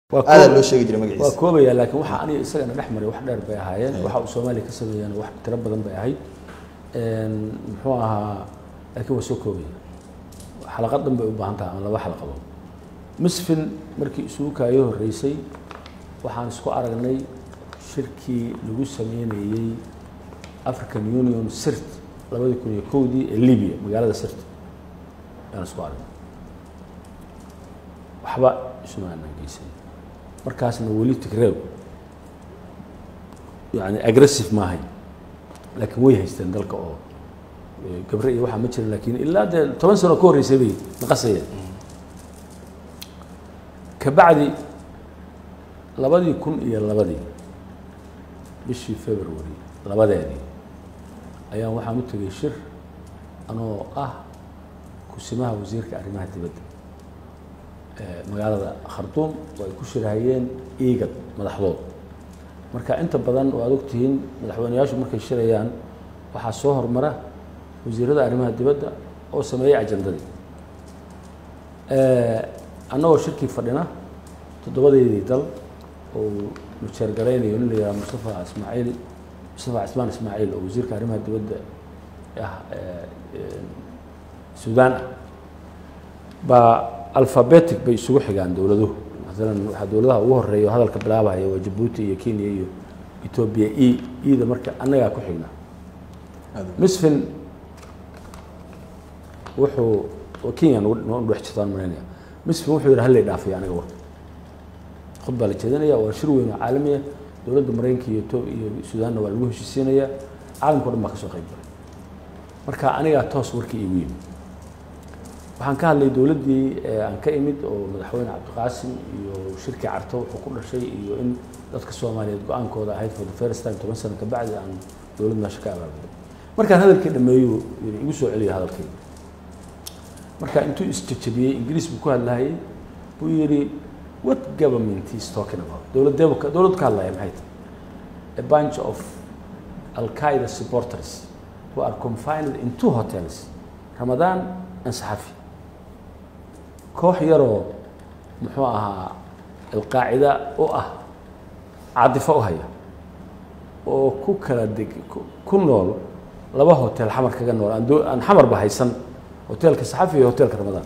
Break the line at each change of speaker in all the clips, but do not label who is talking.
waa
aadaa
koob-
loo sheegi jiray
waa
magaciisa
koobaya laakiin waxa aniga isagana dhex maray wax dheer bay ahaayeen waxa uu soomaaliya ka sameeyeen wax tiro badan bay ahayd Een, muxuu ahaa laakiin waa soo koobaya xalaqad dhan bay u baahan tahay ama laba xalaqadood misfin markii isugu kaayo horreysay waxaan isku aragnay shirkii lagu sameynayey african union sirt labadii kun iyo kowdii ee libya magaalada sirt ayaan isku aragnay waxba isuma aanan geysan markaasna weli tigreeb yani aggressive ma ahayn laakiin way haysteen dalka oo eh, gabre iyo waxaa ma jirin laakiin ilaa dee toban sano ka horreysay bay naqasayeen kabacdi labadii kun iyo labadii bishii february labadeedii ayaan waxaan u tegey shir anoo ah kusimaha wasiirka arrimaha dibadda ee magaalada khartuum oo ay ku shirahayeen iigad madaxdood marka inta badan waad ogtihiin madaxweyneyaashu markay shirayaan waxaa soo hormara wasiirada arrimaha dibadda oo sameeyey ajandadii annagoo shirkii fadhina toddobadeedii dal oo nujeer garaynayo nin la yidhaha mustafa ismaaciil mustafa cismaan ismaaciil oo wasiirka arrimaha dibadda ah ee, ee, suudaan ah baa alphabetic bay isugu xigaan dowladuhu maalan waxaa dowladaha ugu horeeya oo hadalka bilaabahaya waa jabuuti iyo kenya iyo etoobiya e eda marka annagaa ku xignaa misfin wuxuu oo kenya nagu nagu dhex jirtaan malaynaya misfin wuxuu yidhi hallay dhaafiyo aniga warka khud baa la jeedinaya waa shir weyn oo caalamiya dowladda maraykanka iyo to iyo suudaanna waa lagu heshiisiinaya caalamka o dhan baa ka soo qayb galay marka anigaa toos warkii iigu yimid waxaan ka hadlay dowladdii ee aan ka imid oo madaxweyne cabdiqaasim iyo shirkii carto wuxuu ku dhashay iyo in dadka soomaaliyeed go-aankooda ahayd for the first time toban sano kabacdi aan dowlad meesha ka abaabulay markaan hadalkii dhameeyo yidhi igu soo celiya hadalkayga marka intuu isjejebiyey ingiriis buu ku hadlahayay buu yidhi what government is talking about dowladdeebu ka dowladdu ka hadlaya maxay tahay a bunch of al-qaeda supporters who are confined in two hotels ramadan and saxafi koox yaroo muxuu ahaa alqaacida u ah cadifo u haya oo ku kala deg ku- ku nool laba hotel xamar kaga nool aan doo- aan xamarba haysan hotelka saxafi iyo hotelka ramadaan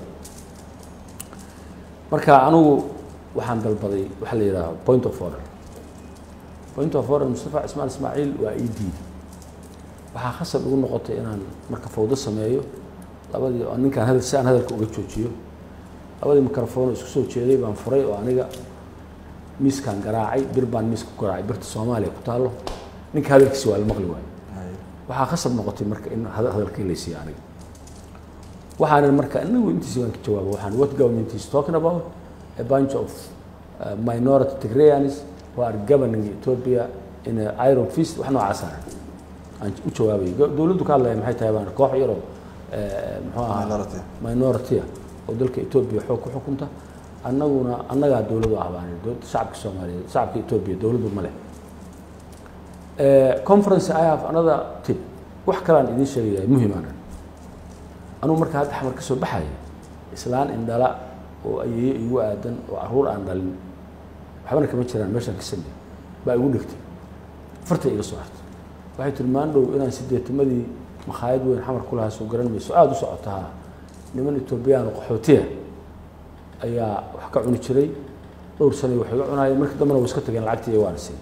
marka anigu waxaan dalbaday waxaa la yidhaha point of order point of order mustafa cismaan ismaaciil waa ii diiday waxaa khasab igu noqotay inaan marka fawdo sameeyo labadii oo ninkaan hadal si aan hadalka uga joojiyo labadii mikrofon oo isku soo jeeday baan furay oo aniga miiskaan garaacay bir baan miiska ku garaacay birta soomaaliya ku taallo ninka hadalkiisi waa la maqli waayo waxaa khasab noqotay marka in hada- hadalkii laysiiyo aniga waxaanan marka inagu intiisi baan ka jawaaba waxaan what government is talking about a bunch of uh, minority Tigrayans who are governing Ethiopia in a iron fist wax noocaas ah aan u jawaabay Go- dowladdu ka hadlaya maxay tahay baan koox yaroo eh, muxuu ahaa
Minority.
minority ah oo dalka Ethiopia xoog ku xukunta annaguna annagaa dowladu ah baan idhi, dowladda shacabka Soomaaliyeed shacabka Ethiopia dowladdu ma leh Eh, conference I have another tip wax kalaan idiin sheegaya muhiimaanan anugu marka hadda xamar ka soo baxaya islaan indhala oo ayeeyo igu aadan oo caruur aan dhalin waxbana kama jiraan meeshaan ka samey baa igu dhigtay fartay iga soo hartay waxay tiri maandhow inaan sideetamadii makhaayad weyn xamar ku lahaa soo garan mayso aada u socotaa niman etoobiyaan oo qaxootiya ayaa wax ka cuni jiray dhowr sanay wax iga cunaayeen markii dambena way iska tageen lacagtii waana siiyey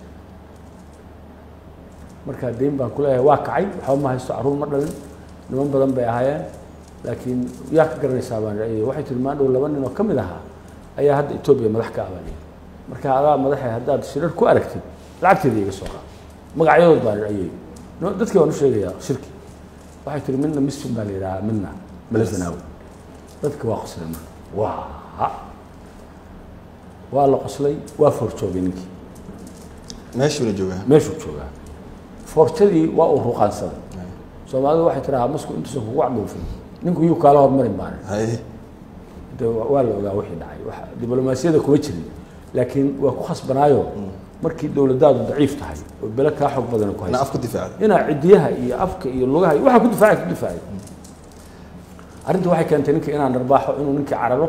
markaa deyn baan ku leeyahay waa kacay waxba ma haysto caruur ma dhalin niman badan bay ahaayeen laakiin yaa ka garanaysaa baan idhi, waxay tiri maandhow laba nin oo ka mid ahaa ayaa hadda etoobiya madax ka abaaniyay marka adaa madaxe haddaad shirar ku aragtid lacagteeda iga soo qaad magacyadood baan idhi ayay No, dadkii waan u sheegayaa shirki waxay tiri midna misfin baa la yidhahaa midna malazanaawi dadka waa qoslay marka waa waa la qoslay waa forjoogay ninkii
meeshuuna joogaa
meeshuu joogaa forjadii waa uu ruqaansaday soomaalidu waxay tirahaa masku intuusan kugu cadhuufin ninku yuu kaala hormarin baana
hay
de wa- waa la ogaa wixii dhacay wax diblomaasiyada kuma jirin laakiin waa ku khasbanaayo markii dowladdaadu daciif tahay oo bele kaa xoog badan ku
ina
haysa
af ku difaacda
inaa cidiyaha iyo afka iyo lugaha iyo waxaa ku difaacay ku difaacay arrinta waxay keentay ninka inaan dharbaaxo inuu ninkii cararo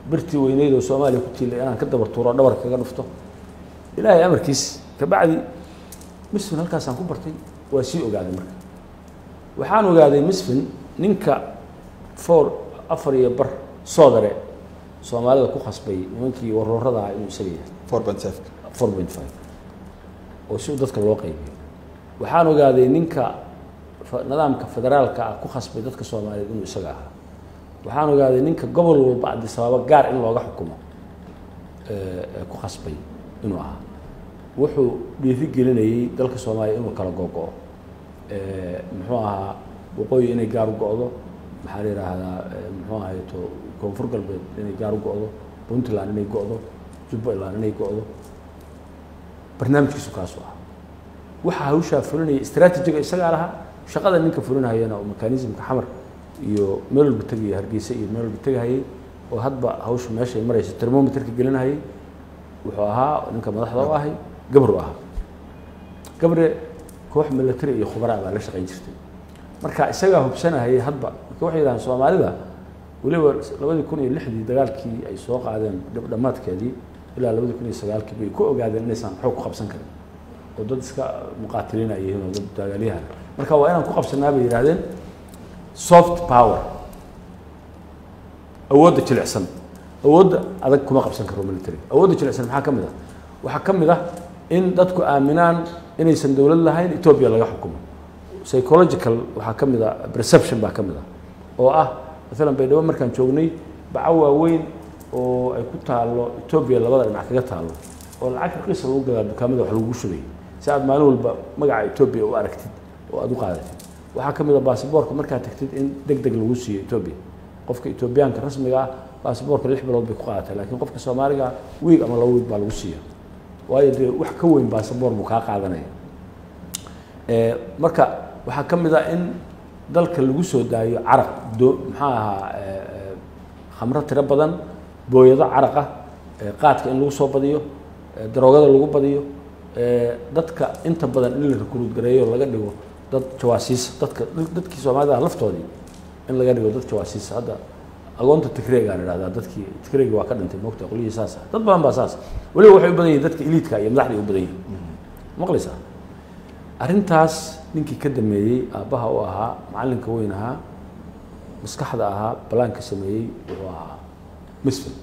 birtii weyneyd oo soomaaliya ku tiilay inaan ka dabar tuuro dhabar kaga dhufto ilaahay amarkiis kabacdi misfin halkaasaan ku bartay waa sii ogaaday marka waxaan ogaaday misfin ninka four afar iyo bar soodare soomaalida ku khasbay nimankii waroorada ah inuu isaga yahay
four point five
four point five oo si dadka loo qaybiyo waxaan ogaaday ninka fa- nidaamka federaalka ah ku khasbay dadka soomaaliyeed inuu isaga ahaa waxaan ogaaday ninka gobol walba cabdisabaabo gaar in looga xukumo ee, ee ku khasbay inuu ahaa wuxuu dhiiri gelinayey dalka soomaaliya inuu kala gogo-o ee, muxuu ahaa waqooyi inay gaar u go-do maxaa la yidhaahdaa ee, muxuu ahay to koonfur galbeed inay gaar u go-do puntland inay go-do jubbaland inay go-do barnaamijkiisu kaasu ah waxaa hawshaa fulinaya istraatijiga isagaa lahaa shaqada ninka fulinayana oo mekanismka xamar iyo meel walba tegaya hargeysa iyo meel walba tegahayay oo hadba hawsha meeshay marayso termometerka gelinahayay wuxuu ahaa ninka madaxda u ahay gabru ahaa gabre koox military iyo khubara baa la shaqayn jirtay marka isagaa hubsanahayay hadba marka waxay yidhahaan soomaalida weliba labadii kun iyo lixdii dagaalkii ay soo qaadeen dhab- dhammaadkeedii ilaa labadii kun iyo sagaalkii bay ku ogaadeen inaysan xoog ku qabsan karin oo dad iska muqaatiliin ay yihiin oo dad dagaalyahan marka waa inaan ku qabsanaa bay yidhahdeen soft power awoodda jilicsan awoodda adag kuma qabsan karo military awoodda jilicsan maxaa ka mid ah waxaa ka mid ah in dadku aaminaan inaysan dowlad lahayn etoobiya laga xukumo psychological waxaa ka mid ah perception baa ka mid ah oo ah maalan baydhabo markaan joognay baco waaweyn oo ay ku taalo etoobiya labada dhinac kaga taalo oo lacag raqiisa lagu gadaa dukaamada wax lagu shubay si aad maalin walba magaca etoobiya u aragtid oo aad u qaadatid waxaa ka mid a baasiboorka markaad tagtid in deg deg lagu siiyo etoobiya qofka etoobiyaanka rasmiga ah baasiboorka lix bilood bay ku qaadatay laakiin qofka soomaaliga wiig ama laba wiig baa lagu siiya waayo dee wax ka weyn baasiboor buu kaa qaadanaya Ee, marka waxaa ka mid ah in dalka lagu soo daayo caraq do maxaa ahaa ee, ee, khamro tiro badan booyado caraq ah ee, qaadka in lagu soo badiyo ee, daroogada lagu badiyo ee, dadka inta badan in la rekruut gareeyo laga dhigo dad jawaasiisa dadka dadkii soomaalida ah laftoodii in laga dhigo dad jawaasiisa hadda agoonta tigreegaa la idhahdaa dadkii tigreegi waa ka dhintay moogta qolyihii saas ah dad badan baa saas weliba waxay u badan yihiin dadka eliidka iyo madaxda ay u badan yihiin maqlaysaa arrintaas ninkii ka dameeyey aabbaha u ahaa macallinka weyn ahaa maskaxda ahaa balaanka sameeyey wuxuu ahaa misfin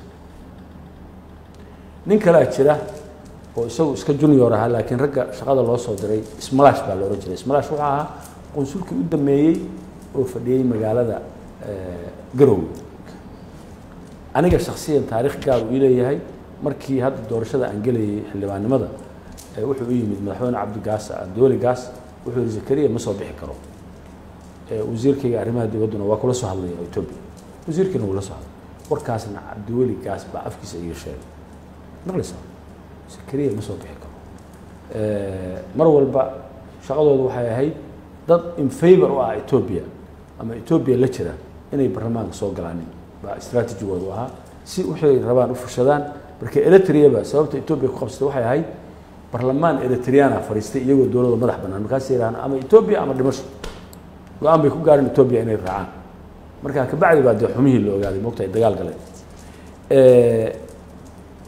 nin kalea jira oo isagu iska junior ahaa laakiin ragga shaqada loo soo diray smalash baa la odhan jiray smalash wuxuu ahaa qunsulkii u dameeyey oo fadhiyey magaalada eh, garowe aniga shaksiyan taarikh gaar uu ii leeyahay markii hadda doorashada aan gelayay xildhibaannimada ee wuxuu u yimid madaxweyne cabdigaas dooli gaas wuxuu yihi zakariya ma soo bixi karo ee wasiirkayga arrimaha dibadduna waa kula soo hadlaya oo etoobiya wasiirkiina wuu la soo hadlay warkaasna cabdiweli gaas baa afkiisa iga sheegay maqlaysaa zakariya ma soo bixi karo Ee, mar walba shaqadoodu waxay ahayd dad in favor u ah etoobiya ama etoobiya la jira inay baarlamaanka soo galaanin baa istraatijigoodu ahaa si waxay rabaan u fushadaan marka eritreaba sababta etoobiya ku qabsatay waxay ahayd barlamaan eritriana fadhiistay iyagoo dowladda madax bannaan markaasay yidhahaan ama etoobiya ama dhimasho go-aan bay ku gaareen etoobiya inay raacaan marka kabacdi baa dee xumihii la ogaaday moogta ay dagaal galeen